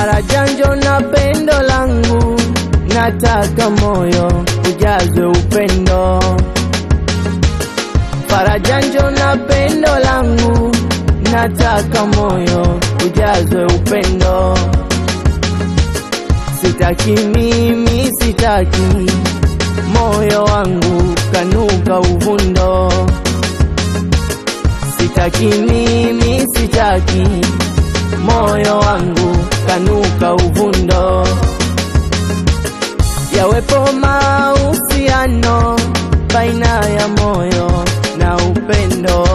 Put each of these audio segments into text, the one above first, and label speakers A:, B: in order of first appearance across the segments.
A: Farajanjo na pendo langu, nataka moyo ujazwe upendo. Farajanjo na pendo langu, nataka moyo ujazwe upendo. Sitaki mimi, sitaki moyo wangu kanuka uvundo. Sitaki mimi, sitaki moyo wangu kanuka uvundo. Yawepo mahusiano baina ya moyo na upendo.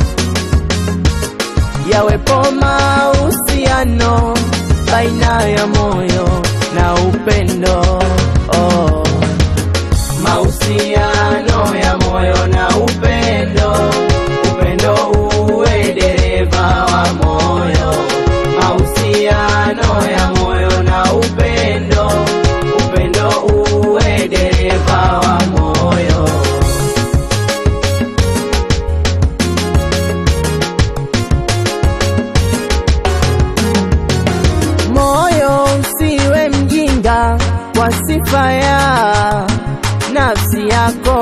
A: Yawepo mahusiano baina ya moyo na upendo. Oh. Mahusiano ya moyo na upendo, upendo uwe dereva wa moyo. Mahusiano ya moyo na upendo, upendo uwe dereva wa moyo. Moyo usiwe mjinga kwa sifa ya nafsi yako,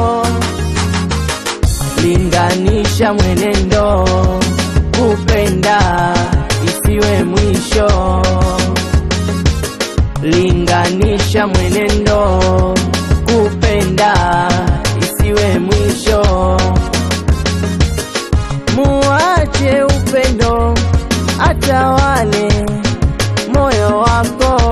A: linganisha mwenendo, kupenda isiwe mwisho. Linganisha mwenendo, kupenda isiwe mwisho. Muache upendo atawale moyo wako,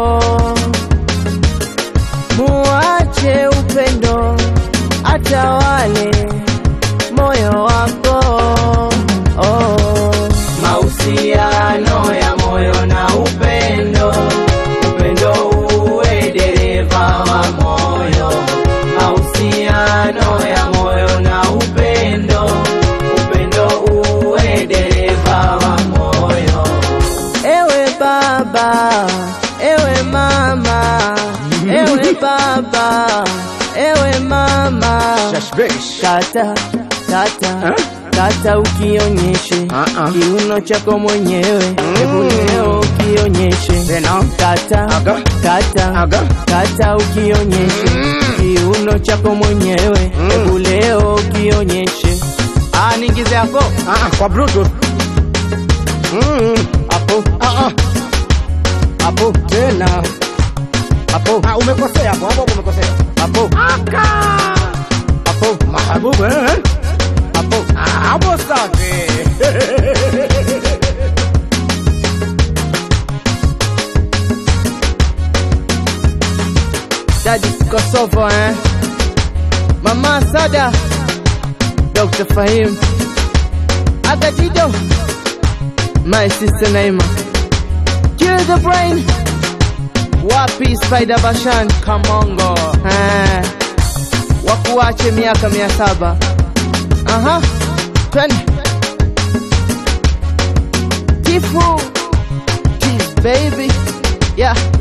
A: muache upendo atawale moyo wako. Oh. Mahusiano ya moyo na upendo, upendo uwe dereva wa moyo. Mahusiano ya moyo na upendo, upendo uwe dereva wa moyo. Ewe baba, ewe mama, ewe baba, ewe mama,
B: Shashbesh.
A: kata kata kata, ukionyeshe
B: Ah-ah.
A: kiuno chako mwenyewe, hebu leo ukionyeshe
B: Tena.
A: kata
B: Aga.
A: kata
B: Aga.
A: kata, ukionyeshe kiuno chako mwenyewe, hebu leo ukionyeshe. Ah, niingize hapo
B: Ah, ah, kwa bluetooth. Mm.
A: hapo
B: Ah, ah.
A: hapo tena hapo
B: Ah, umekosea hapo, hapo umekosea.
A: hapo
B: Aka.
A: hapo
B: Mahabubu, eh?
A: hapo
B: Ah, hapo safi.
A: Daddy Kosovo eh Mama Sada Dr. Fahim Agajido My sister Naima Kill the brain Wapi Spider Bashan Kamongo eh Wakuache miaka mia saba Aha Twende Tifu Jeez baby Yeah